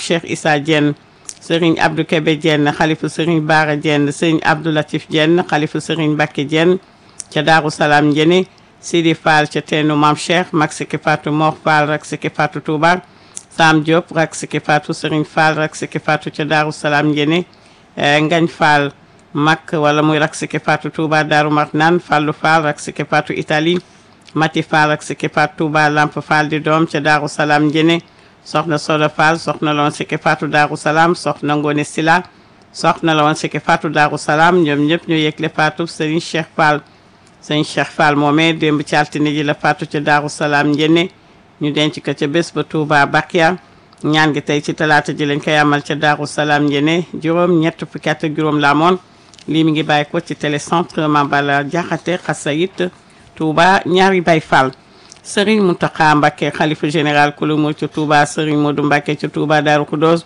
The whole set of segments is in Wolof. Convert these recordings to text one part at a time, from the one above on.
Cheikh Issa Dieng sëriñ Abdou Kébé Dieng xalifa sëriñ Baara Dieng sëriñ Abdou Latif Dieng xalifa sëriñ Mbacké Dieng ca Daaru Salaam Njene Sidi Fall ca teenu Maam Cheikh mag Siki Fatou Mor Fall rak Siki Fatou Touba Sam Diop rak Siki Fatou sëriñ Fall rak Siki Fatou ca Daaru Salaam Njene Ngañ Fall mag wala muy rak Siki Fatou Touba Daaru Marnaan Fallu Fall rak Siki Fatou Italie Mati Fall rak Siki Fatou Touba Lamp Fall di doom ca Daaru Salaam Njene soxna Soda Fall soxna la woon Siki Fatou Daaru Salaam soxna Ngone Sila soxna la woon Siki Fatou Daaru Salaam ñoom ñëpp ñu yëgle Fatou Serigne Cheikh Fall Serigne Cheikh Fall moomee démb ci altine ji la Fatou ca Daaru Salaam njenne ñu denc ko ca bés ba Touba Bakia ñaan gi tey ci talaata ji lañ koy amal ca Daaru Salaam njenne juróom ñett fukki at ak juróom la moon lii mi ngi bàyyi ko ci télécentre Mambala Jaxate Xasayit Touba ñaari Baay Fall Serigne Mountakha Mbacké xalifa général kulu mu ca Touba Serigne Modou Mbacké ca Touba Darou Khoudoss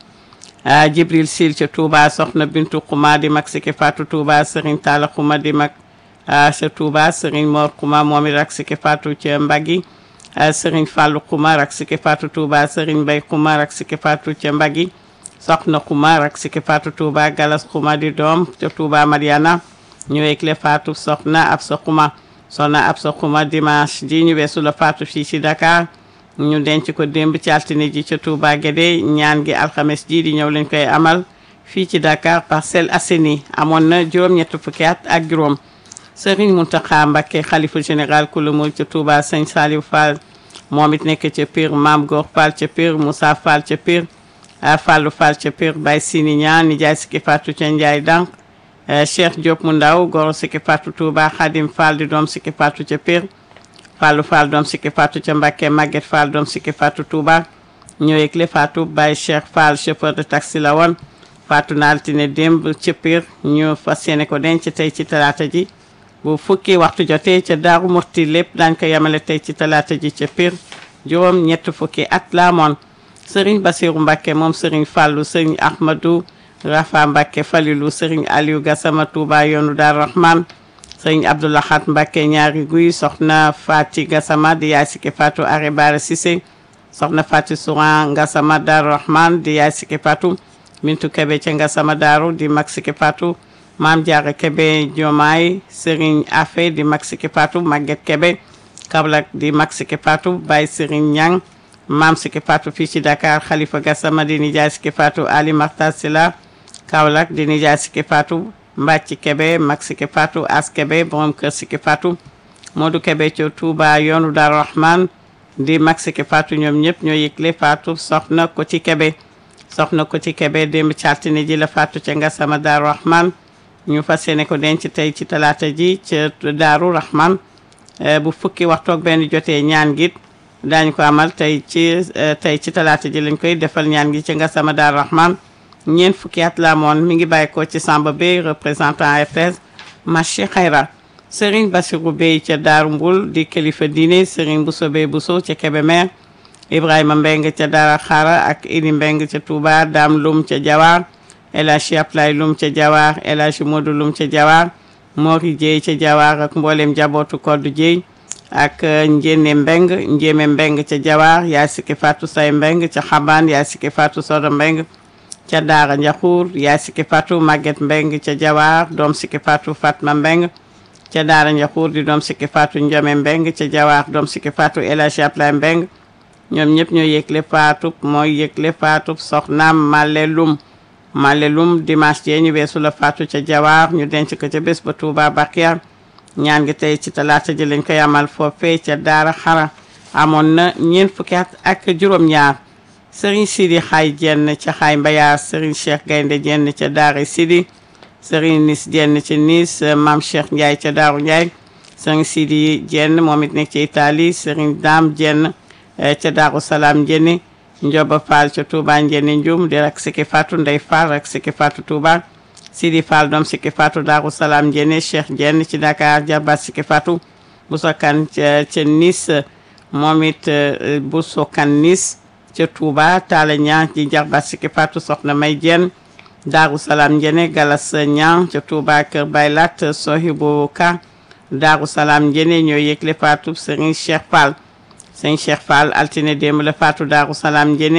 Jibril Sil ca Touba Soxna Bintu Xuma di mag Siki Fatou Touba Serigne Talla Xuma di mag ca Touba Serigne Mor Xuma moom it rak Siki Fatou ca Mbaggi Serigne Fallou Xuma rak Siki Fatou Touba Serigne Mbay Xuma rak Siki Fatou ca Mbaggi Soxna Xuma rak Siki Fatou Touba Galas Xuma di doom ca Touba Mariana ñëweeg le Fatou Soxna Absa Xuma soxna Absa Xuma dimanche ji ñu weesu la faatu fii ci Dakar ñu denc ko démb ci altine ji ca Touba Guédé ñaan gi alxames ji di ñëw lañ koy amal fii ci Dakar Parcelles Assainies amoon na juróom-ñett fukki at ak juróom Serigne Mountakha Mbacké xalifa général ku lumul ca Touba Sëñ Saliou Fall moom it nekk ca Pire Mame Gor Fall ca Pire Moussa Fall ca Pire Fallou Fall ca Pire Baye Sini Ñaan nijaay Siki Fatou ca Ndiaye Dank Cheikh Diop mu ndaw goro Siki Fatou Touba Khadim Fall di doom Siki Fatou ca Pire Fallou Fall doom Siki Fatou ca Mbacké Maguette Fall doom Siki Fatou Touba ñëweeg le Fatou Baye Cheikh Fall chauffeur de taxi la woon Fatou na altine démb ca Pire ñu fas yéene ko denc tey ci talaata ji bu fukki waxtu jotee ca Daaru Murti lépp daañ ko yemale tey ci talaata ji ca Pire juróom ñett fukki at la moon Serigne Bassirou Mbacké moom Serigne Fallou Serigne Ahmadou Rafa Mbacké Falilou Serigne Aliou Gassama Touba yoonu Daaru Rahman Serigne Abdoulahat Mbacké ñaari guy soxna Fati Gassama di yaay Siki Fatou Are Bara Cissé soxna Fati Souran Gassama Daaru Rahman di yaay Siki Fatou Mintu Kebe ca Gassama Daaru di mag Siki Fatou Maam Diarra Kebe Diomaye Serigne Afé di mag Siki Fatou Maguette Kebe Kaolack di mag Siki Fatou Baye Serigne Niang Maam Siki Fatou fii ci Dakar Khalifa Gassama di nijaay Siki Fatou Ali Makhtar Sila Kaolack di nijaay Siki Fatou Mbacci Kebe mag Siki Fatou As Kebe borom kër Siki Fatou Modou Kebe ca Touba yoonu Daaru Rahman di mag Siki Fatou ñoom ñëpp ñoo yëgle Fatou soxna ko ci Kebe soxna ko ci Kebe démb ci altine ji la Fatou ca Gassama Daaru Rahman ñu fas yéene ko denc tey ci talaata ji ca Daaru Rahman bu fukki waxtu ak benn jotee ñaan gi daañu ko amal tey ci tey ci talaata ji lañ koy defal ñaan gi ca Gassama Daaru Rahman ñeent fukki at la moon mi ngi bàyyi ko ci Samba Bey représentant RTS marché Xayra Serigne Bassirou Bey ca Daaru Mbul di kilifa diine Serigne Bousso Bey Bousso ca Kébémer Ibrahima Mbeng ca Daara Xara ak Idi Mbeng ca Touba Dame Lum ca Jawar El Hadji Aplay Lum ca Jawar El Hadji Modou Lum ca Jawar Mori Dieye ca Jawar ak mboolem jabootu Koddu Dieye ak Njéene Mbeng Njéeme Mbeng ca Jawar yaay Siki Fatou Say Mbeng ca Xabaan yaay Siki Fatou Sodo Mbeng ca Daara Njaxuur yaay Siki Fatou Maguette Mbeng ca Jawar doom Siki Fatou Fatma Mbeng ca Daara Njaxuur di doom Siki Fatou Njome Mbeng ca Jawar doom Siki Fatou El Hadji Aplay Mbeng ñoom ñëpp ñoo yëgle Fatou mooy yëgle Fatou soxnaam Male Lum Male Lum dimanche jee ñu weesu la Fatou ca Jawar ñu denc ko ca bés ba Touba Bakia ñaan gi tey ci talaata ji lañ koy amal foofee ca Daara Xara amoon na ñeent fukki at ak juróom-ñaar Serigne Sidi Xaay jenn ca Xaay Mbayaar Serigne Cheikh Gaynde jenn ca Daara Sidi Serigne Nis jenn ca Nis Maam Cheikh Ndiaye ca Daaru Ndiaye Serigne Sidi jenn moom it nekk ci Italie Serigne Dame jenn ca Daaru Salaam jenni Njoba Fall ca Touba njenni Njum di rak Siki Fatou Ndey Fall rak Siki Fatou Touba Sidi Fall doom Siki Fatou Daaru Salaam jenni Cheikh jenn ci Dakar jarbaat Siki Fatou Bousso Kan ca ca Nis moom it Bousso Kan Nis ca Touba Talla Ñaan ci jarbaat Siki Fatou soxna May jenn Daaru Salaam njene Galas Ñaan ca Touba Kër Baylat Sohibu Ka Daaru Salaam njene ñoo yëgle Fatou Serigne Cheikh Fall sëñ Cheikh Fall altine démb la faatu Daaru Salaam njene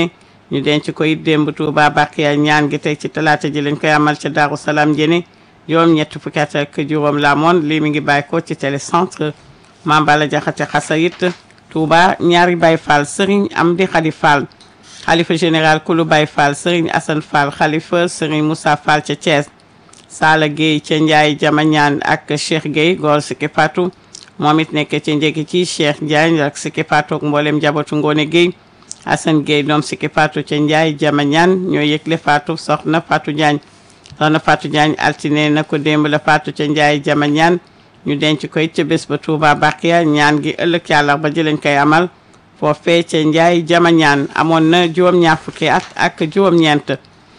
ñu denc ko it démb Touba Bakiya ñaan gi tey ci talaata ji lañ koy amal ca Daaru Salaam Njéné juróom ñett fukki at ak juróom la amoon lii mi ngi bàyyi ko ci télécentre Mame Balla Jaxate Xasayit Touba ñaari Baye Fall Serigne Amdi Khady Fall xalifa général kulu Baye Fall Serigne Assane Fall xalifa Serigne Moussa Fall ca Thiès Sala Gueye ca Ndiaye Jamañaan ak Cheikh Gueye góor Siki Fatou moom it nekk ca njëkk ci Cheikh Ndiaye ak Siki Fatou ak mboolem njabootu Ngone Gueye Assane Gueye doom Siki Fatou ca Ndiaye Jamañaan ñoo yëgle Fatou soxna Fatou Diagne soxna Fatou Diagne altine na ko démb la Fatou ca Ndiaye Jamañaan ñu denc koy ca bés ba Touba Bakiya ñaan gi ëllëg yàlla ba ji lañ koy amal foofee ca Ndiaye Jamañaan amoon na juróom-ñaar fukki at ak juróom-ñeent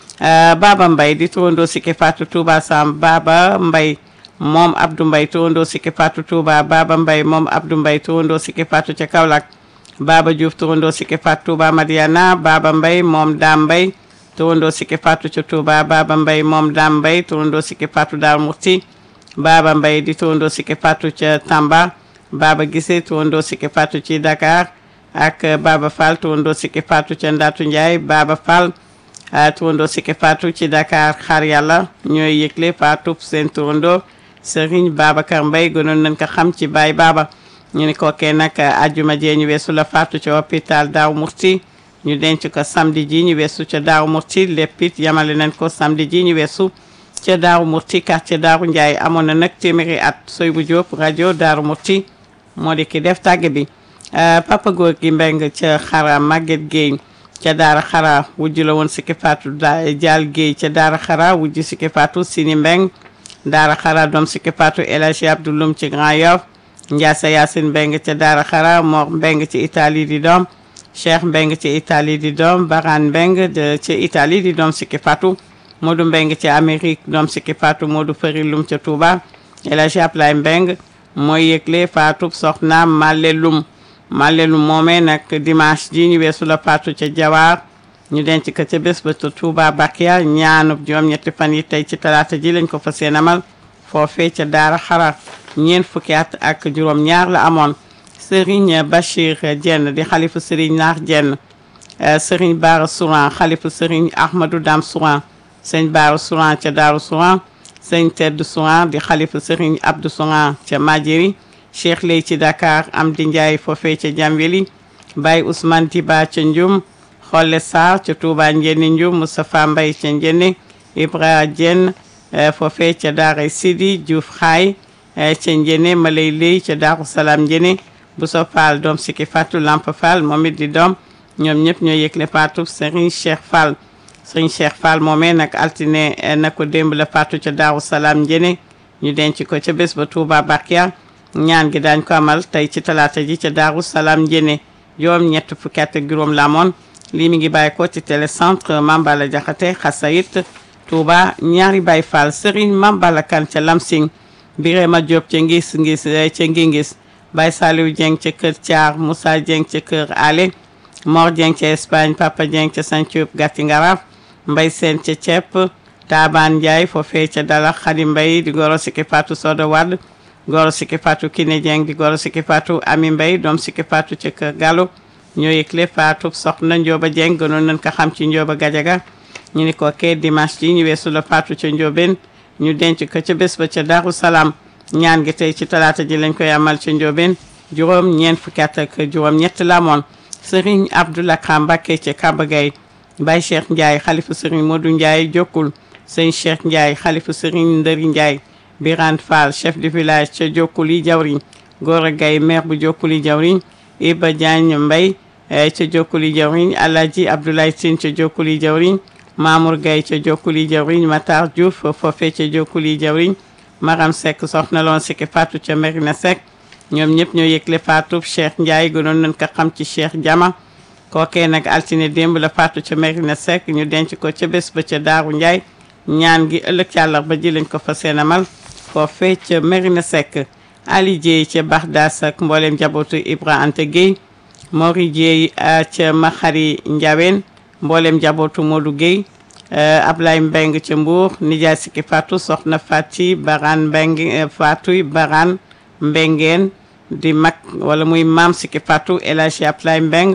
Baba Mbaye di turandoo Siki Fatou Touba Sam Baba Mbaye moom Abdou Mbaye turandoo Siki Fatou Touba Baba Mbaye moom Abdou Mbaye turandoo Siki Fatou ca Kaolack Baba Diouf turandoo Siki Fatou Touba Madiana Baba Mbaye moom Dame Mbaye turandoo Siki Fatou ca Touba Baba Mbaye moom Dame Mbaye turandoo Siki Fatou Darou Mouhty Baba Mbaye di turandoo Siki Fatou ca Tamba Baba Gissé turandoo Siki Fatou ci Dakar ak Baba Fall turandoo Siki Fatou ca Ndatu Ndiaye Baba Fall turandoo Siki Fatou ci Dakar xaar yàlla ñooy yëgle Fatou seen turandoo Serigne Babacar Mbaye gënoon nañ ko xam ci Baye Baba ñu ni kookee nag ajjuma jee ñu weesu la Fatou ca hôpital Daaru Murti ñu denc ko samedi ji ñu weesu ca Daaru Murti lépp it yamale nañ ko samedi ji ñu weesu ca Daaru Murti quartier Daaru Ndiaye amoon na nag téeméeri at soy bu Diop rajo Daaru Murti moo di ki def tàgge bi papa góor gi mbeng ca xara Maguette Gueye ca daara xara wujj la woon Siki Fatou da jaal Gueye ca daara xara wujj Siki Fatou Sini Mbeng daara xara doom Siki Fatou El Hadji Abdou Loum ci Grand Yoff Ndiassa Yacine Mbeng ca daara xara Mor Mbeng ci Italie di doom Cheikh Mbeng ci Italie di doom Baran Mbeng ci Italie di doom Siki Fatou Modou Mbeng ci Amérique doom Siki Fatou Modou Fari Loum ca Touba El Hadji Ablaye Mbeng mooy yëgle Fatou soxna Malle Loum Malelu moomee nag dimanche ji ñu weesu la faatu ca jawaar ñu denc ko ca bés ba ca Touba Bakiya ñaanub juróom-ñetti fan yi tey ci talaata ji lañ ko fa seen amal foofee ca daara xarar ñeent fukki at ak juróom-ñaar la amoon Serigne Bachir Dieng di xalifu Serigne Naar Dieng Serigne Bara Souran xalifu Serigne Ahmadou Dam Souran sëñ Bara Souran ca Daaru Souran sëñ Tedd Souran di xalifu Serigne Abdou Souran ca Madjeri cheikh lay ci Dakar am di Ndiaye foofee ca Jamweli Baye Ousmane Diba ca Ndioum Xolle Sarr ca Touba Njenne Ndioum Moustapha Mbaye ca Njenne Ibra Dieng foofee ca Daara Sidi Diouf Xaay ca Njenne Malay Lay ca Daaru Salaam Njenne Bousso Fall doom Siki Fatou Lamp Fall moom it di doom ñoom ñëpp ñoo yëgle Fatou Serigne Cheikh Fall Serigne Cheikh Fall moomee nag altine na ko démb la Fatou ca Daaru Salaam Njenne ñu denc ko ca bés ba Touba Bakiya ñaan gi daañ ko amal tey ci talaata ji ca Daaru Salaam Njéné juróom ñett fukki at ak juróom la amoon lii mi ngi bàyyi ko ci télécentre Mambala Jaxate Xasayit Touba ñaari Baye Fall Serigne Mambala Kan ca Lamsing Birema Diop ca ngis ngis ca ngi ngis Baye Saliou Dieng ca kër Thiar Moussa Dieng ca kër Ale Mor Dieng ca Espagne Papa Dieng ca Santhioup Gatti Ngaraf Mbay Seen ca Cepp Taban Ndiaye foofee ca Dala Xadi Mbay di goro Siki Fatou Soda Wade goro Siki Fatou Kiné Dieng di goro Siki Fatou Ami Mbay doom Siki Fatou ca kër Gallo ñoo yëgle Fatou soxna Njóoba Dieng gënoon nañ ko xam ci Njóoba Gajaga ñu ni ko kee dimanche ji ñu weesu la Fatou ca Njóobeen ñu denc ko ca bés ba ca Daaru Salaam ñaan gi tey ci talaata ji lañ koy amal ca Njóobeen juróom ñeent fukki at ak juróom ñett la amoon Serigne Abdoulaye Ka Mbacké ca Kaba Gaye Baye Cheikh Ndiaye xalifu Serigne Modou Ndiaye jokkul sëñ Cheikh Ndiaye xalifu Serigne Ndëri Ndiaye Birane Fall chef de village ca Jokkuli Jawriñ Gora Gaye maire bu Jokkuli Jawriñ Iba Diagne Mbay ca Jokkuli Jawriñ Alhaji Abdoulaye Tine ca Jokkuli Jawriñ Mamour Gaye ca Jokkuli Jawriñ Matar Diouf foofe ca Jokkuli Jawriñ Maram Seck soxna loon Siki Fatou ca Merina Seck ñoom ñëpp ñoo yëgle Fatou Cheikh Ndiaye gënoon nañ ko xam ci Cheikh Jama kookee nag altine démb la Fatou ca Merina Seck ñu denc ko ca bés ba ca Daaru Ndiaye ñaan gi ëllëg ci àllarba ji lañ ko fa seenamal foofee ca Merina Seck Ali Dieye ca Baxdaas ak mboolem njabootu Ibra Anta Gueye Mori Dieye ca Maxari Ndiawen mboolem njabootu Modou Gueye Ablaye Mbeng ca Mbour nijaay Siki Fatou soxna Fati Baran Mbeng Fatou Baran Mbengeen di mag wala muy maam Siki Fatou El Hadji Ablaye Mbeng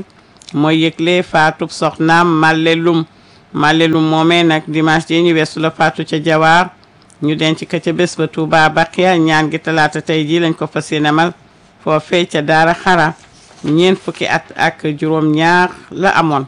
mooy yëgle faatu soxnaam Malle Lum Malle Lum moomee nag dimanche ji ñu weesu la faatu ca Jawaar ñu denc ko ca bés ba Touba Baqiya ñaan gi talaata tey jii lañ ko fas yéene amal foofee ca Daara Xara ñeent fukki at ak juróom-ñaar la amoon.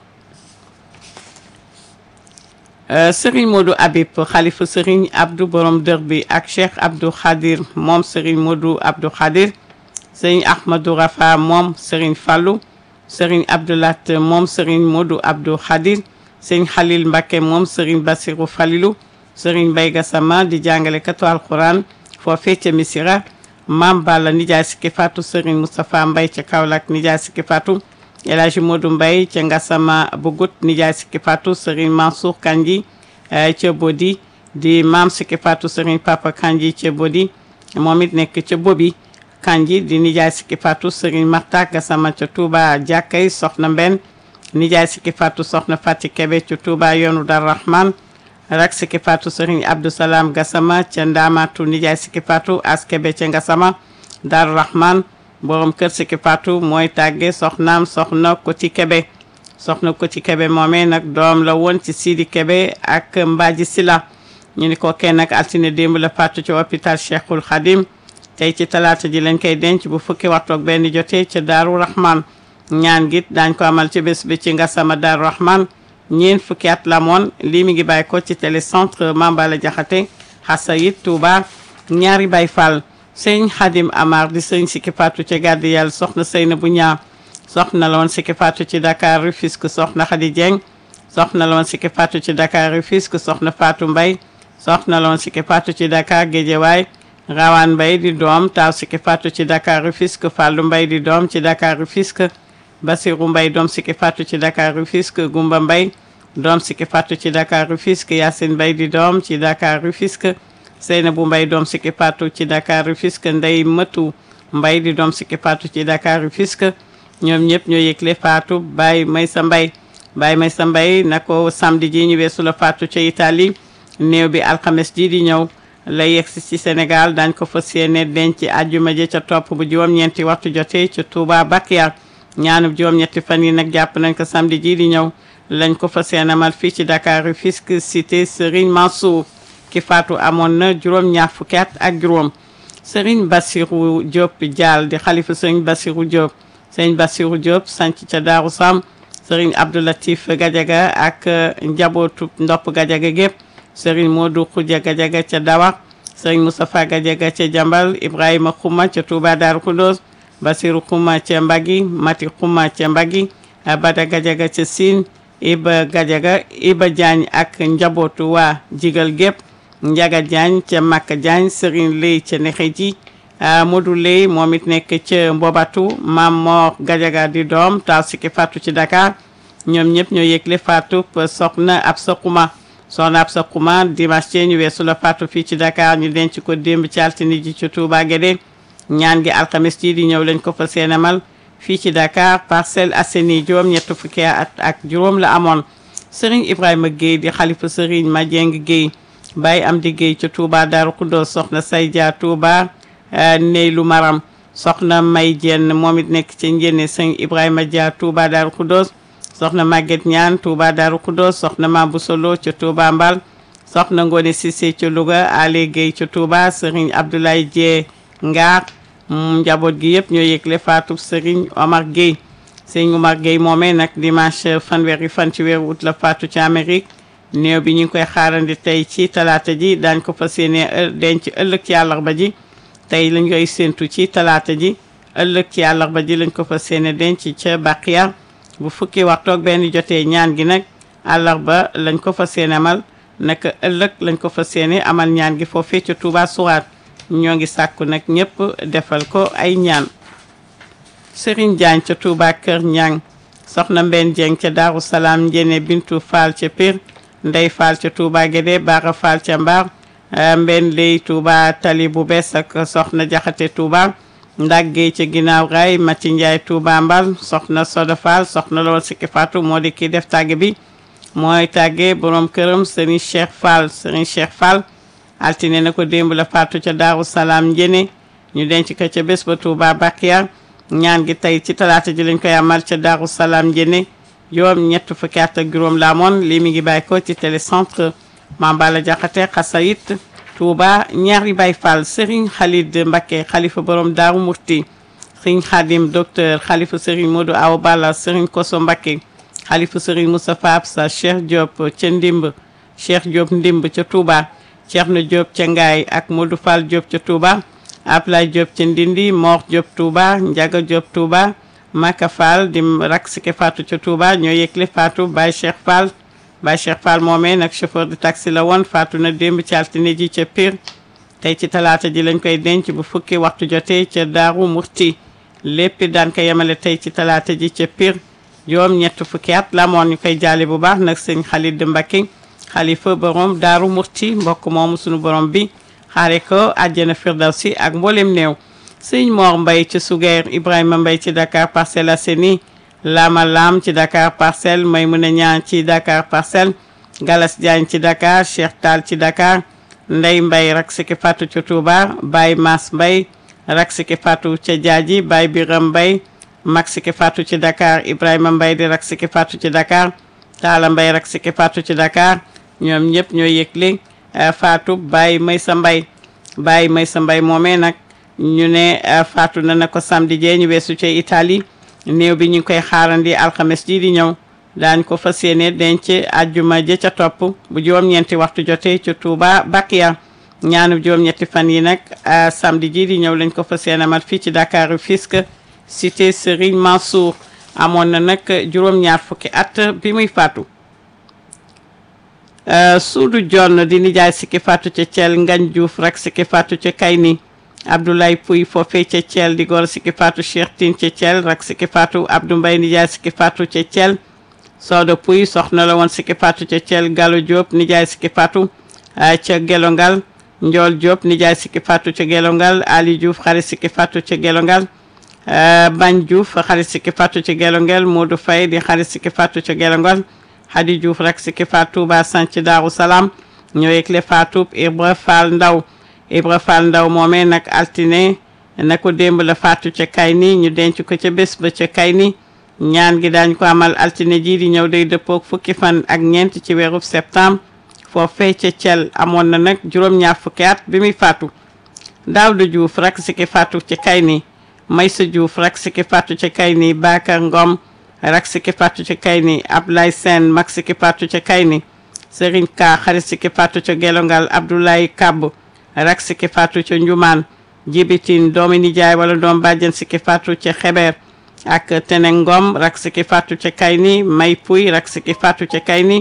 Serigne Modou Habib xalifa Serigne Abdou Borom dër bi ak Cheikh Abdou Khadir moom Serigne Modou Abdou Khadir Serigne Ahmadou Rafa moom Serigne Fallou Serigne Abdoulat moom Serigne Modou Abdou Khadir Serigne Khalil Mbacké moom Serigne Bassirou Falilou Serigne Mbaye Gassama di jàngale katu alquran foofee ca Misira Mam Balla nijaay sikki Fatou Serigne Moustapha Mbaye ca Kaolack nijaay sikki Fatou El Hadji Modou Mbaye ca Ngassama Bugut nijaay sikki Fatou Serigne Mansour Kanji ca Bodi di maam sikki Fatou Serigne Papa Kanji ca Bodi moom it nekk ca Bobi Kanji di nijaay sikki Fatou Serigne Marta Gassama ca Touba jàkkay soxna Mbenn nijaay sikki Fatou soxna Fati Kebe ca Touba yoonu Dar Rahman rak sikki Fatou Serigne Abdou Salam Gassama ca Ndamatu nijaay sikki Fatou as Kebe ca Ngassama Dar Rahman borom kër sikki Fatou mooy tàgge soxnaam soxna Koti Kebe soxna Koti Kebe moomee nag doom la woon ci Sidi Kebe ak Mbaaji Sila ñu ni ko kenn nag altine démb la faatu ci hôpital Cheikhul Khadim tey ci talaata ji lañ koy denc bu fukki waxtu ak benn jotee ca Daaru Rahman ñaan git daañ ko amal ci bés bi ci Ngassama Daaru Rahman ñeent fukki at la moon lii mi ngi bàyyi ko ci télécentre Mambala Jaxate Xasayit Touba ñaari Baay Fall sëñ Xadim Amar di sëñ sikki faatu ci gàddi yàlla soxna Seyna bu ñaa soxna la woon sikki faatu ci Dakar Rufisque soxna Xadi Dieng soxna la woon sikki faatu ci Dakar Rufisque soxna Fatou Mbay soxna la woon sikki faatu ci Dakar Géejawaay Rawaan Mbay di doom taaw sikki faatu ci Dakar Rufisque Fàllu Mbay di doom ci Dakar Rufisque Basiru Mbay doom sikki faatu ci Dakar Rufisque Gumba Mbay doom sikki faatu ci Dakar Rufisque Yacine Mbay di doom ci Dakar Rufisque Seynabu Mbay doom sikki faatu ci Dakar Rufisque Ndey Mëtu Mbay di doom sikki faatu ci Dakar Rufisque ñoom ñëpp ñoo yëgle faatu Baye Maysa Mbay Baye Maysa Mbay na ko samedi ji ñu weesu la faatu ca Italie néew bi alxames ji di ñëw la yegsi ci Sénégal dañ ko fas yéene denc àjjuma ji ca topp bu juróom-ñeenti waxtu jotee ca Touba Bakiya ñaanub juróom-ñetti fan yi nag jàpp nañ ko samedi ji di ñëw lañ ko fas yéene amal fii ci Dakar Rufisque cité Serigne Mansour ki faatu amoon na juróom-ñaar fukki at ak juróom Serigne Bassirou Diop Dial di xalifa Serigne Bassirou Diop Serigne Bassirou Diop sanc ca Daaru Sam Serigne Abdoulatif Gadiaga ak njabootu ndopp Gadiaga gépp Serigne Modou Khoudia Gadiaga ca Dawa Serigne Moustapha Gadiaga ca Jambal Ibrahima Khouma ca Touba Darou Khoudoss Bassirou Khouma ca Mbagi Mati Khouma ca Mbagi Bada Gadiaga ca Sine Iba Gadiaga Iba Diagne ak njabootu waa jigal gépp Njaga Diagne ca Makka Diagne Serigne Lay ca Nexeji Modou Lay moom it nekk ca Mbobatu Mam Mor Gadiaga di doom taw sikki faatu ci Dakar ñoom ñëpp ñoo yëgle faatu soxna ab Khouma soxna ab Khouma dimanche ci ñu weesu la faatu fii ci Dakar ñu denc ko démb ci altine ji ci Touba Guédé ñaan gi alxames ji di ñëw lañ ko fa seenamal fii ci Dakar Parcelles Assainies juróom ñett fukki at ak juróom la amoon Serigne Ibrahima Guèye di xalifa Serigne Madieng Guèye Baye Amdi Guèye ca Touba Darou Khoudoss soxna Saydia Touba Neylu Maram soxna May Jenn moom it nekk ci njëne Serigne Ibrahima Dia Touba Darou Khoudoss soxna Maguette Ñaan Touba Darou Khoudoss soxna Mabou Solo ca Touba Mbal soxna Ngone Cissé ca Louga Ale Guèye ca Touba Serigne Abdoulaye Dieng Ngaar njaboot gi yëpp ñoo yëgle faatu Serigne Omar Gueye Serigne Omar Gueye moomee nag dimanche fanweeri fan ci weeru ut la faatu ci Amérique néew bi ñu ngi koy xaarandi tey ci talaata ji daañ ko fas yéene denc ëllëg ci àllarba ji tey lañ koy séentu ci talaata ji ëllëg ci àllarba ji lañ ko fas yéene denc ca Baqiya bu fukki waxtu ak benn jotee ñaan gi nag àllarba lañ ko fas yéene amal naka ëllëg lañ ko fas yéene amal ñaan gi foofee ca Touba Souraat ñoo ngi sàkku nag ñëpp defal ko ay ñaan Serigne Diagne ca Touba Kër Ñang soxna Mbenn Dieng ca Daaru Salaam Njene Bintu Fall ca Pire Ndey Fall ca Touba Guédé Bara Fall ca Mbar Mbenn Ley Touba Tali bu bees ak soxna Jaxate Touba Ndaggee ca ginnaaw raay Mati Ndiaye Touba Mbal soxna Soda Fall soxna lool sikki Fatou moo di kii def tàgge bi mooy tàgge borom këram Serigne Cheikh Fall Serigne Cheikh Fall altine na ko démb la faatu ca daaru salaam njëne ñu denc ko ca bés ba Touba Bakiya ñaan gi tey ci talaata ji lañ koy amal ca Daaru Salaam Njéné juróom ñett fukki at ak juróom la amoon lii mi ngi bàyyi ko ci télécentre Mambala Jaxate Xasayit Touba ñaari Baay Fall Serigne Khalid Mbacké xalifa borom Daaru Murti Serigne Khadim docteur xalifa Serigne Modou Awa Balla Serigne Koso Mbacké xalifa Serigne Moustapha Absa Cheikh Diop ca Ndimb Cheikh Diop Ndimb ca Touba Thierno Diop ca Ngaay ak Modou Fall Diop ca Touba Ablaye Diop ca Ndindi Mor Diop Touba Ndiaga Diop Touba Maka Fall di rak sike Fatou ca Touba ñoo yëgle Fatou Baye Cheikh Fall Baye Cheikh Fall moomee nag chauffeur de taxi la woon Fatou na démb ci altine ji ca Pire tey ci talaata ji lañ koy denc bu fukki waxtu jotee ca Daaru Murti lépp daan ko yemale tey ci talaata ji ca Pire juróom ñett fukki at la moon ñu koy jaale bu baax nag sëñ Khalid Mbacké xalifa borom Daaru Murti mbokk moomu sunu borom bi xaare ko àjjana firdawsi ak mboolem néew sëñ Mor Mbay ci Sugeer Ibrahima Mbay ci Dakar Parcelles Assainies Lama Lam ci Dakar Parcelles Maymuna Ñaan ci Dakar Parcelles Galas Diagne ci Dakar Cheikh Tall ci Dakar Ndey Mbay rak siki Fatou ca Touba Baye Mas Mbay rak siki Fatou ca Jaaji Baye Biram Mbay mag siki Fatou ci Dakar Ibrahima Mbay di rak siki Fatou ci Dakar Taala Mbay rak siki Fatou ci Dakar ñoom ñëpp ñoo yëgle Fatou Baye Maysa Mbay Baye Maysa Mbay moomee nag ñu ne faatu na na ko samedi jee ñu weesu ca Italie néew bi ñu ngi koy xaarandi alxames ji di ñëw daañ ko fas yéene denc ajjuma ja ca topp bu juróom-ñeenti waxtu jotee ca Touba Bakia ñaanu juróom-ñetti fan yi nag samedi ji di ñëw lañ ko fas yéene amal fii ci Dakar Rufisque cité Serigne Mansour amoon na nag juróom-ñaar fukki at bi muy faatu suudu jonn di nijaay sikki faatu ca Thiel Ngañ Diouf rek sikki faatu ca Kayni Abdoulaye Pouy foofee ca Thiel di góor sikki faatu Cheikh Tine ca Thiel rak sikki faatu Abdou Mbaye nijaay sikki faatu ca Thiel Soda Pouy soxna la woon sikki faatu ca Thiel Gallo Diop nijaay sikki faatu ca Gelongal Ndiol Diop nijaay sikki faatu ca Gelongal Ali Diouf xarit sikki faatu ca Gelongal Bañ Diouf xarit sikki faatu ca Gelongal Modou Faye di xarit sikki faatu ca Gelongal Hadi Diouf rak sikki faatu Touba Sanc Daaru Salaam ñoo yëgle faatu Ibra Fall Ndaw Ibra Fall Ndaw moomee nag altine na ko démb la faatu ca Kayni ñu denc ko ca bés ba ca Kayni ñaan gi daañ ko amal altine ji di ñëw day dëppook fukki fan ak ñeent ci weeru septembre foofee ca Thiel amoon na nag juróom-ñaar fukki at bi muy faatu Daawda Diouf rak siki faatu ca Kayni Maysa Diouf rak siki faatu ca Kayni Bakar Ngom rak siki faatu ca Kayni Ablaye Sène mag siki faatu ca Kayni Serigne Ka xarit siki faatu ca Gelongal Abdoulaye Kab rak siki faatu ca Njumaan jibitin doomi nijaay wala doom bàjjen siki faatu ca Xebeer ak Tenengom rak siki faatu ca Kayni May Puy rak siki faatu ca Kayni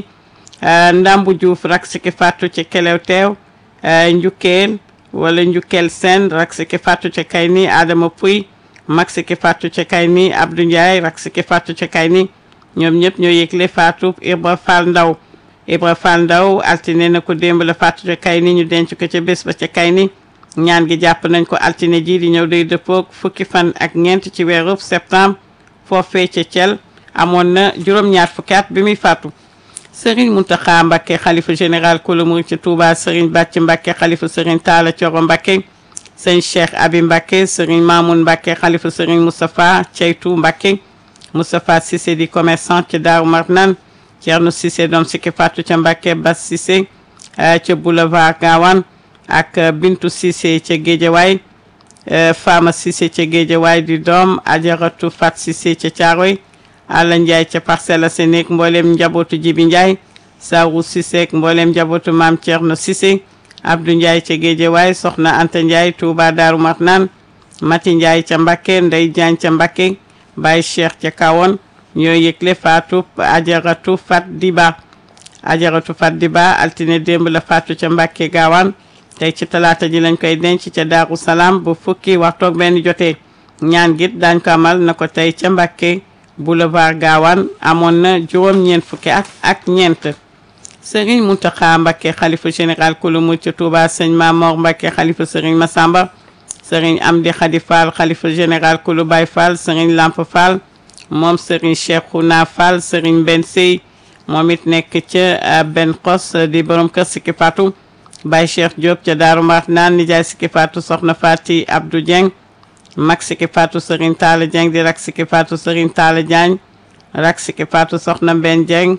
Ndambu Diouf rak siki faatu ca Kelew Teew Njukkeel wala Njukkeel Sène rak siki faatu ca Kayni Adama Puy mag siki faatu ca Kayni Abdou Ndiaye rak siki faatu ca Kayni ñoom ñëpp ñoo yëgle faatu Ibra Fall Ndaw Ibra Fall Ndaw altine na ko démb la faatu ca Kayni ñu denc ko ca bés ba ca Kayni ñaan gi jàpp nañ ko altine ji di ñëw day dëppook fukki fan ak ñeent ci weeru septembre foofee ca Thiel amoon na juróom-ñaar fukki at bi muy faatu Serigne Mountakha Mbacké xalifa général kulu murid ci Touba Serigne Bàcc Mbacké xalifa Serigne Talla Thioro Mbacké Serigne Cheikh Abi Mbacké Serigne Mamoun Mbacké xalifa Serigne Moustapha Ceytu Mbacké Moustapha Cissé di commerçant ci Daaru Marnaan Thierno Cissé doom sikki faatu ca Mbacké Bas Cissé ca boulevard Gawane ak Bintu Cissé ca Géejawaay Fama Cissé ca Géejawaay di doom Ajaratu Fat Cissé ca Caaroy Alla Ndiaye ca Parcelles Assainies mboolem njabootu Jibi Ndiaye Sawu Cissé ak mboolem njabootu Maam Thierno Cissé Abdou Ndiaye ca Géejawaay Soxna Anta Ndiaye Touba Daaru Marnaan Mati Ndiaye ca Mbacké Ndey Diagne ca Mbacké Baye Cheikh ca Kawon ñoo yëgle faatu Ajaratu Fat Diba Ajaratu Fat Diba altine démb la faatu ca Mbacké Gaawaan tey ci talaata ji lañ koy denc ca Daaru Salaam bu fukki waxtoog benn jotee ñaan git daañ ko amal na ko tey ca Mbacké boulevard Gaawaan amoon na juróom-ñeent fukki at ak ñeent Serigne Mountakha Mbacké xalifa général kulu mu ca Touba sëñ Mamor Mbacké xalifa Serigne Massamba Serigne Amdi Khady Fall xalifa général kulu Baye Fall Serigne Lamp Fall moom Serigne Cheikhouna Fall Serigne Ben Sey moom it nekk ca Ben Xos di borom kër Sikki Fatou Baye Cheikh Diop ca Daaru Marnaan nijaay Sikki Fatou soxna Fati Abdou Dieng mag siki faatu Serigne Talla Dieng di rak siki faatu Serigne Talla Diagne rak siki faatu soxna Mbenn Dieng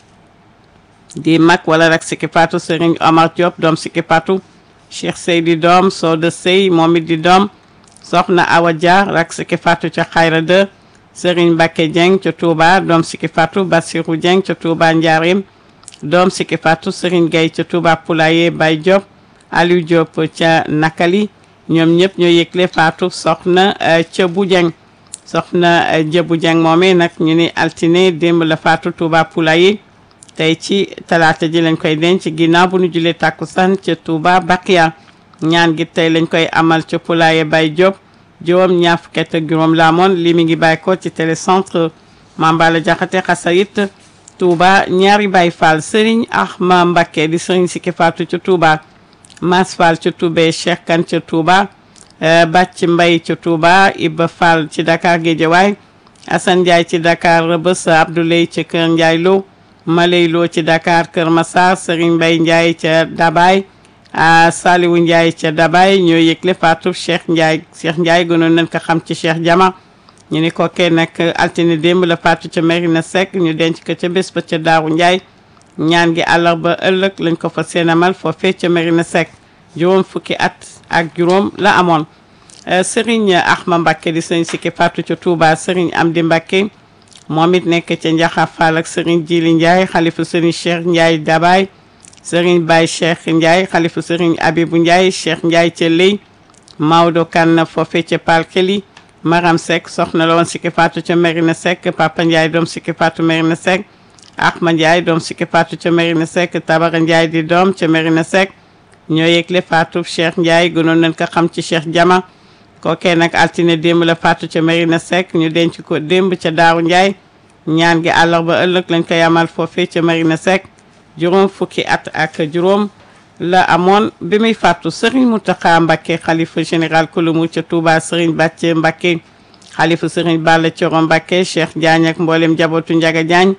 di mag wala rak siki faatu Serigne Omar Diop doom siki faatu Cheikh Seydi doom Soda Sey moom it di doom soxna Awa Dia rak siki faatu ca Xayra 2 Serigne Mbacke Dieng ca Touba doom siki faatu Bassirou Dieng ca Touba Ndiarim doom siki faatu Serigne Gueye ca Touba Poulaye Baye Diop Aliou Diop ca Nakali ñoom ñëpp ñoo yëgle faatu soxna ca bu Dieng soxna jëbu Dieng moomee nag ñu ni altine démb la faatu Touba Poulaye tey ci talaata ji lañ koy denc ginnaaw bu ñu julee tàkkusaan ca Touba Bakia ñaan gi tey lañ koy amal ca Poulaye Baye Diop juróom ñaar fukki at ak juróom la amoon li mi ngi bàyyi ko ci télécentre Mambala Jaxate Xasayit Touba ñaari Baye Fall Serigne Ahma Mbacké di Serigne Sikki Fatou ca Touba Mas Fall ca Toubé Cheikh Kane ca Touba Bàcc Mbay ca Touba Iba Fall ci Dakar Guédiawaye Assane Ndiaye ci Dakar Rebeuss Abdoulaye ca Kër Ndiaye Lo Maley Lo ci Dakar Kër Massar Serigne Mbay Ndiaye ca Dabaye Saliwu Ndiaye ca Dabaye ñoo yëgle faatu Cheikh Ndiaye Cheikh Ndiaye gënoon nañ ko xam ci Cheikh Jama ñu ni ko kee nag altine démb la faatu ca Merina Seck ñu denc ko ca bés ba ca Daaru Ndiaye ñaan gi àllarba ëllëg lañ ko fa seenamal foofee ca Merina Seck juróom fukki at ak juróom la amoon Serigne Ahma Mbacké di sëñ Sikki faatu ca Touba Serigne Amdi Mbacké moom it nekk ca Njaxa Fall ak Serigne Jili Ndiaye xalifa Serigne Cheikh Ndiaye Dabaye Serigne Baye Cheikh Ndiaye xalifa Serigne Abibou Ndiaye Cheikh Ndiaye ca Ley Maodo Kane foofee ca Palkeli Maram Seck soxna la woon Sikki faatu ca Merina Seck Papa Ndiaye doom Sikki faatu Merina Seck Ahma Ndiaye doom Sikki faatu ca Merina Seck Tabara Ndiaye di doom ca Merina Seck ñoo yëgle faatu Cheikh Ndiaye gënoon nañ ko xam ci Cheikh Jama kookee nag altine démb la faatu ca Merina Seck ñu denc ko démb ca Daaru Ndiaye ñaan gi àllarba ëllëg lañ koy amal foofee ca Merina Seck juróom fukki at ak juróom la amoon bi muy fàttu Serigne Mountakha Mbacké xalifa général kulumu ca Touba Serigne Bàcce Mbacké xalifa Serigne Balla Thioro Mbacké Cheikh Diagne ak mboolem njabootu Njaga Diagne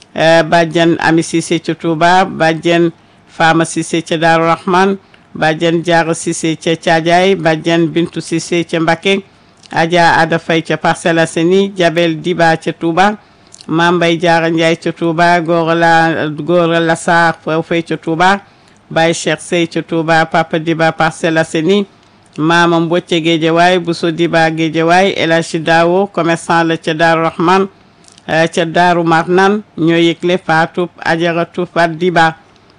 bàjjen Ami Cissé ca Touba bàjjen Fama Cissé ca Daaru Rahman bàjjen Diarra Cissé ca Thiadiaye bàjjen Bintu Cissé ca Mbacké Adja Ada Faye ca Parcelles Assainies Jabel Diba ca Touba Mame Mbaye Diarra Ndiaye ca Touba Gora la Gora Lassar foofee ca Touba Baye Cheikh Sey ca Touba Papa Diba Parcelles Assainies Mama Mbocce Guédiawaye Bousso Diba Guédiawaye El Hadji Dawo commerçant la ca Daaru Rahman ca Daaru Marnan ñoo yëgle faatu Ajaratu Fat Diba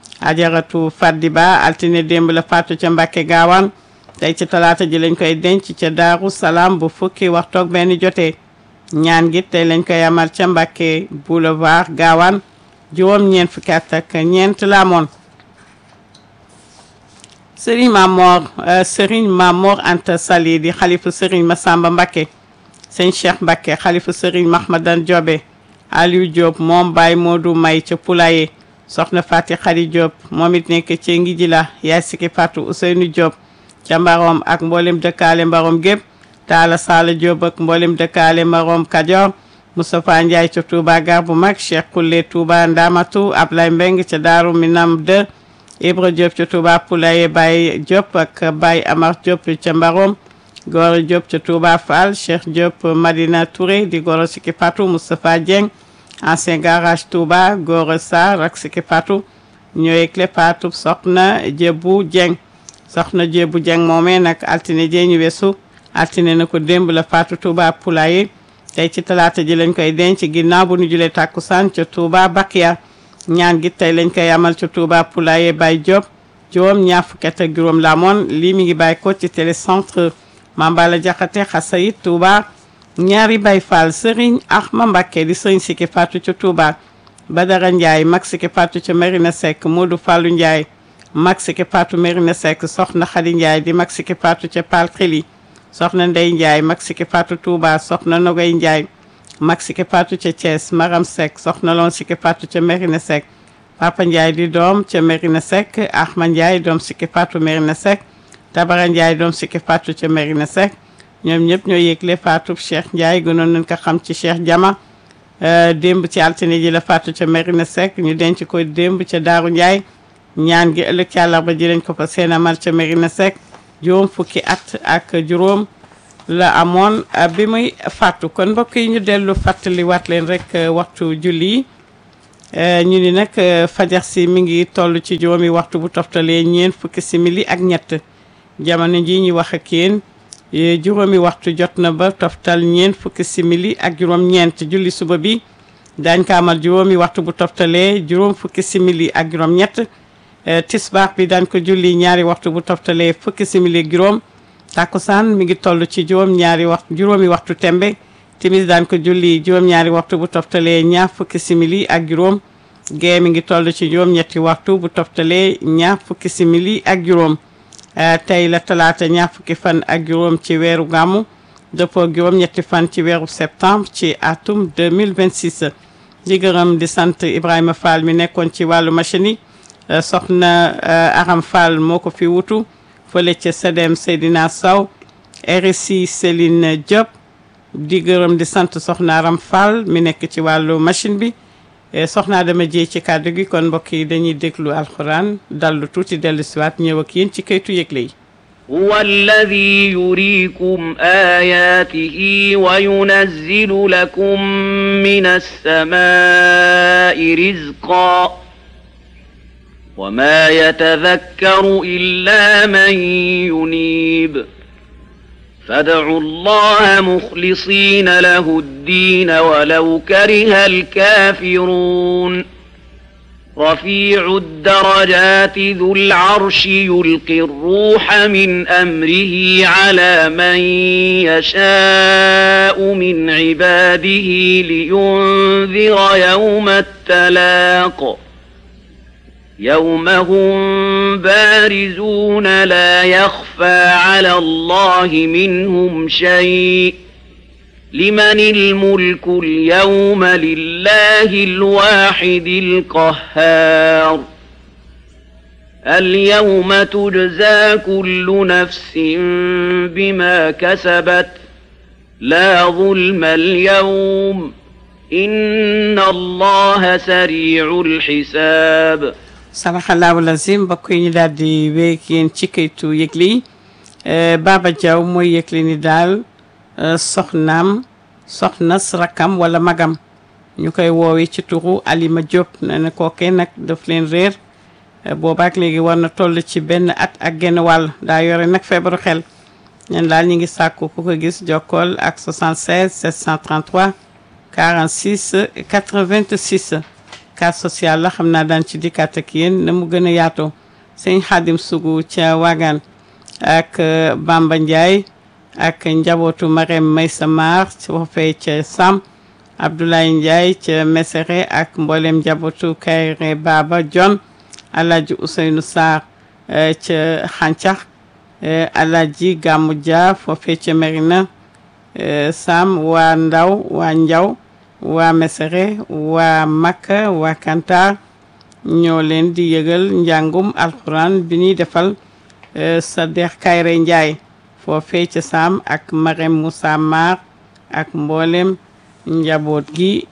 Ajaratu Fat Diba altine démb la faatu ca Mbàkke Gaawaan tey ci talaata ji lañ koy denc ca Daaru Salaam bu fukki waxtoog benn jotee ñaan gi tey lañ koy amal ca Mbàkke boulevard Gaawaan juróom ñeent fukki at ak ñeent la amoon Serigne Mamor Serigne Mamor Anta Sali di xalifu Serigne Massamba Mbacké sëñ Cheikh Mbacké xalifu Serigne Mahmadan Diobe Aliou Diop moom Baye Modou May ca Poulaye soxna Fati Khady Diop moom it nekk ci ngi ji la yaay Sikki Fatou Ousseynou Diop ca Mbarom ak mboolem dëkkaale Mbarom gépp Talla Sala Diop ak mboolem dëkkaale Mbarom Kajoor Moustapha Ndiaye ca Touba gar bu mag Cheikh Koule Touba Ndamatu Ablaye Mbeng ca Daaru Minam 2 Ibra Diop ca Touba Poulaye Baye Diop ak Baye Amar Diop ca Mbarom Gora Diop ca Touba Fall Cheikh Diop Madina Touré di Gora Sikki Fatou Moustapha Dieng ancien garage Touba Gora Sarr ak Sikki Fatou ñooy clé Fatou soxna Jébu Dieng soxna Jébu Dieng moomee nag altine jee ñu weesu altine na ko démb la Fatou Touba Poulaye tey ci talaata ji lañ koy denc ginnaaw bu ñu julee tàkkusaan ca Touba Bakia ñaan gi tey lañ koy amal ca Touba Poulaye Baye Diop juróom ñaar fukki at ak juróom la amoon lii mi ngi bàyyi ko ci télécentre Mambala Jaxate Xasayit Touba ñaari Baye Fall Serigne Ahma Mbacké di Serigne Sikki Fatou ca Touba Badara Ndiaye mag Sikki Fatou ca Merina Seck Modou Fallou Ndiaye mag Sikki Fatou Merina Seck soxna Khady Ndiaye di mag Sikki Fatou ca Palkili soxna Ndey Ndiaye mag Sikki Fatou Touba soxna Nogay Ndiaye mag Sikki Fatou ca Thiès Maram Seck soxna loon Sikki Fatou ca Merina Seck Papa Ndiaye di doom ca Merina Seck Ahma Ndiaye doom Sikki Fatou Merina Seck Tabara Ndiaye doom Sikki Fatou ca Merina Seck ñoom ñëpp ñoo yëgle Fatou Cheikh Ndiaye gënoon nañ ko xam ci Cheikh Jama démb ci altine ji la Fatou ca Merina Seck ñu denc ko démb ca Daaru Ndiaye ñaan gi ëllëg ci àllarba ji lañ ko fa seen amal ca Merina Seck juróom fukki at ak juróom la amoon bi muy fàttu kon mbokk yi ñu dellu fàttaliwaat leen rek waxtu julli ñu ni nag fajar si mi ngi toll ci juróomi waxtu bu toftalee ñeent fukki simili ak ñett jamono ji ñu wax ak yéen juróomi waxtu jot na ba toftal ñeent fukki simili ak juróom-ñeent julli suba bi daañ ko amal juróomi waxtu bu toftalee juróom fukki simili ak juróom-ñett tisbaar bi daañ ko julli ñaari waxtu bu toftalee fukki simili ak juróom takkusaan mi ngi toll ci juróom ñaari waxtu juróomi waxtu tembe timis daan ko julli juróom ñaari waxtu bu toftalee ñaar fukki simili ak juróom gee mi ngi toll ci juróom ñetti waxtu bu toftalee ñaar fukki simili ak juróom tey la talaata ñaar fukki fan ak juróom ci weeru gàmmu dëppoo juróom ñetti fan ci weeru septembre ci atum 2026 di gërëm di sant Ibrahima Fall mi nekkoon ci wàllu machine yi soxna Aram Fall moo ko fi wutu fële ca Sedem Seydina Sow RSI Céline Diop di gërëm di sant soxna Aram Fall mi nekk ci wàllu machine bi soxna dama jee ci kàddu gi kon mbokk yi dañuy déglu alxuraan dallu tuuti dellu siwaat ñëw ak yéen ci kaytu yëgle yi هو الذي يريكم آياته وينزل لكم من السماء رزقا وما يتذكر إلا من ينيب فادعوا الله مخلصين له الدين ولو كره الكافرون رفيع الدرجات ذو العرش يلقي الروح من أمره على من يشاء من عباده لينذر يوم التلاق يوم هم بارزون لا يخفى على الله منهم شيء لمن الملك اليوم لله الواحد القهار اليوم تجزى كل نفس بما كسبت لا ظلم اليوم إن الله سريع الحساب saraxalaahu lazim mbokk yi ñu daal di wéeg yéen ci kaytu yëgle yi Baba Diaw mooy yëgle ni daal soxnaam soxnas rakkam wala magam ñu koy woowee ci turu Alima Diop nee na kookee nag daf leen réer boobaak léegi war na toll ci benn at ak genn wàll daa yore nag feebaru xel ñen daal ñi ngi sàkku ku ko gis jokkool ak 76 733 46 86 cas social la xam naa daan ci dikkaat ak yéen na mu gën a yaatoo sëñ Xaadim Sugu ca Wagan ak Bamba Ndiaye ak njabootu Marème Maysa Mar foofee ca Sam Abdoulaye Ndiaye ca Mesere ak mboolem njabootu Kayre Baba John Alaaji Ousseynou Sarr ca Xàncax Alaaji Gàmmu Dia foofee ca Merina Sam waa Ndaw waa Njaw waa Mesere waa Makka waa Kantar ñoo leen di yëgal njàngum alxuraan bi ñuy defal sa dex Kayre Ndiaye foofee ca Sam ak Marème Moussa Mar ak mboolem njaboot gi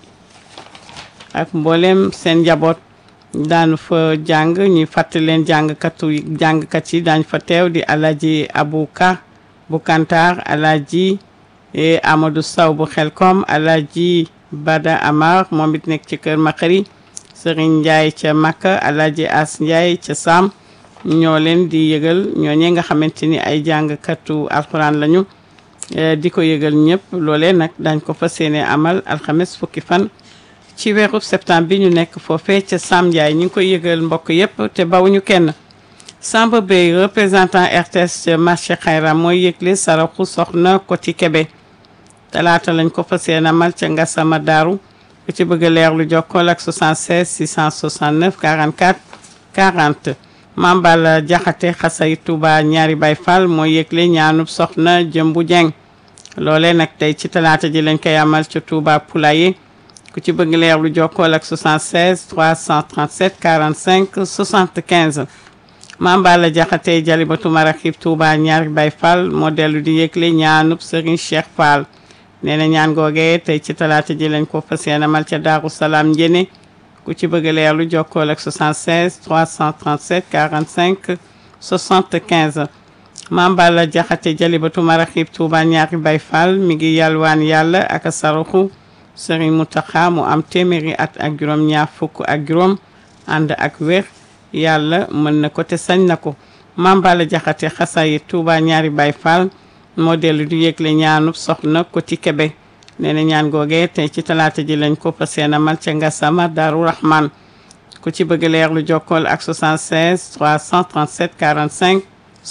ak mboolem seen njaboot daan fa jàng ñuy fàttali leen jàngkatu jàngkat yi daañ fa teew di Alaji Abouka bu Kantar Alaji Amadou Sow bu Xelkom Alaji Bada Amar moom it nekk ci kër Makari Serigne Ndiaye ca Makka Alaji As Ndiaye ca Sam ñoo leen di yëgal ñooñee nga xamante ni ay jàngkatu alxuraan lañu di ko yëgal ñëpp loolee nag dañ ko fas yéene amal alxames fukki fan ci weeru septembre bi ñu nekk foofee ca Sam Ndiaye ñu ngi koy yëgal mbokk yëpp te bawuñu kenn Samba Bey représentant RTS ca marché Xayra mooy yëgle saraxu soxna Koti Kebe talaata lañ ko fas yéene amal ca Ngassama Daaru ku ci bëgg a leer lu jokkool ak 76 669 44 40 Mambal Jaxate xasay Touba ñaari Baay Fall mooy yëgle ñaanub soxna Jëmbu Jeng loole nag tey ci talaata ji lañ koy amal ca Touba Poulaye ku ci bëgg leer lu jokkool ak 76 337 45 75 Mambal Jaxate Jalibatu Maraxib Touba ñaari Baay Fall moo dellu di yëgle ñaanub Serigne Cheikh Fall nee na ñaan googee tey ci talaata ji lañ ko fas yéene amal ca Daaru Salaam njëne ku ci bëgg leer lu jokkool ak 76 337 45 75 Maam Balla Jaxate Jalibatu Maraxib Tuuba ñaari Bay Fall mi ngi yalwaan yàlla ak saraxu Sëriñ Mutaxa mu am téeméeri at ak juróom ñaar fukk ak juróom ànd ak wér yàlla mën na ko te sañ na ko Maam Balla Jaxate xasayi Tuuba ñaari Bay Fall moo dellu di yëgle ñaanub soxna Koti Kebe nee na ñaan googee tey ci talaata ji lañ ko fas yéene amal ca Ngassama Daaru Rahman ku ci bëgg leer lu jokkool ak 76 337 45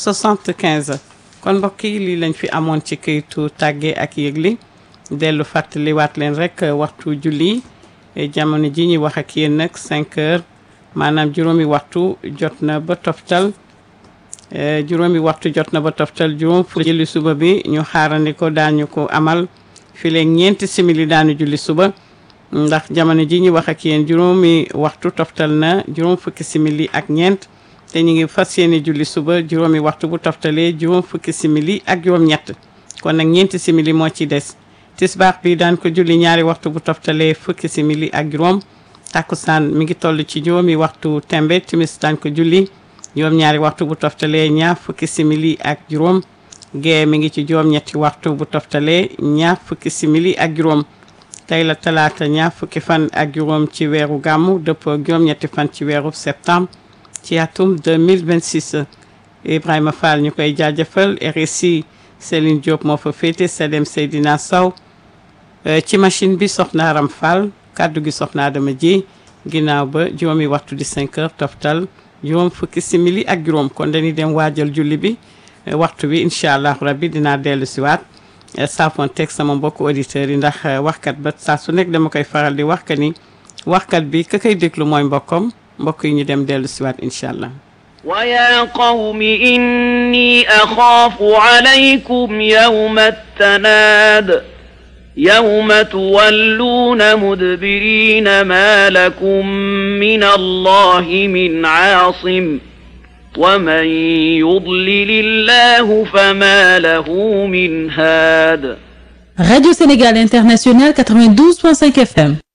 75 kon mbokk yi lii lañ fi amoon ci këyitu tàgge ak yëgli dellu fàttaliwaat leen rek waxtu julli jamono ji ñuy wax ak yéen nag 5 heures maanaam juróomi waxtu jot na ba toftal juróomi waxtu jot na ba toftal juróom fu julli suba bi ñu xaarandi ko daañu ko amal file ñeenti simili daanu julli suba ndax jamono ji ñu wax ak yéen juróomi waxtu toftal na juróom fukki simili ak ñeent te ñu ngi fas yéene julli suba juróomi waxtu bu toftalee juróom fukki simili ak juróom ñett kon nag ñeenti simili moo ci des tisbaax bi daan ko julli ñaari waxtu bu toftalee fukki simili ak juróom takkusaan mi ngi toll ci juróomi waxtu tembe timis daan ko julli juróom ñaari waxtu bu toftalee ñaar fukki simili ak juróom gee mi ngi ci juróom ñetti waxtu bu toftalee ñaar fukki simili ak juróom tey la talaata ñaar fukki fan ak juróom ci weeru gàmmu dëppoo juróom ñetti fan ci weeru septembre ci atum 2026 Ibrahima Fall ñu koy jaajëfal RSI Céline Diop moo fa féete Sedem Seydina Sow ci machine bi soxna Aram Fall kàddu gi soxna Adama ji ginnaaw ba juróomi waxtu di 5 heures toftal juróom fukki simili ak juróom kon dañuy dem waajal julli bi waxtu bi incha allah rabbi dinaa dellu si waat saafoon teg sama mbokku auditeurs yi ndax waxkat ba saa su nekk dama koy faral di wax ka ni waxkat bi ka koy déglu mooy mbokkam mbokk yi ñu dem dellu si waat incha allah ويا قوم إني أخاف عليكم يوم التناد يوم تولون مدبرين ما لكم من الله من عاصم ومن يضلل الله فما له من هاد Radio Sénégal International 92.5 FM